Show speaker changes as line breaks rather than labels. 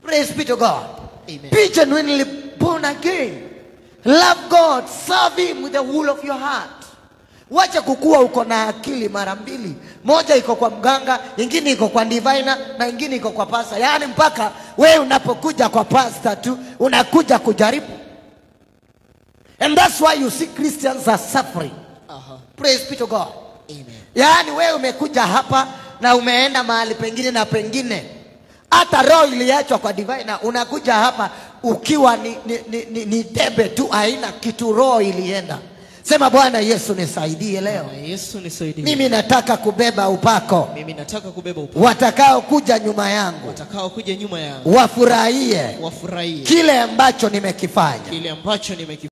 Praise be to God.
Amen.
Be genuinely born again. Love God. Serve Him with the whole of your heart. Wacha kukua uko na akili mara mbili, moja iko kwa mganga, ingine iko kwa divina na ingine iko kwa pasta. Yaani mpaka wewe unapokuja kwa pasta tu unakuja kujaribu, and that's why you see Christians are suffering.
Aha.
Praise be to God.
Amen.
Yaani wewe umekuja hapa na umeenda mahali pengine na pengine, hata roho iliachwa kwa divina, unakuja hapa ukiwa ni, ni, ni, ni, ni debe tu, haina kitu, roho ilienda. Sema Bwana Yesu nisaidie leo,
Bwana Yesu nisaidie.
mimi nataka kubeba upako,
Mimi nataka kubeba upako.
watakao kuja nyuma yangu
Watakao kuja nyuma yangu
wafurahie
wafurahie
kile ambacho nimekifanya.
kile ambacho nimeki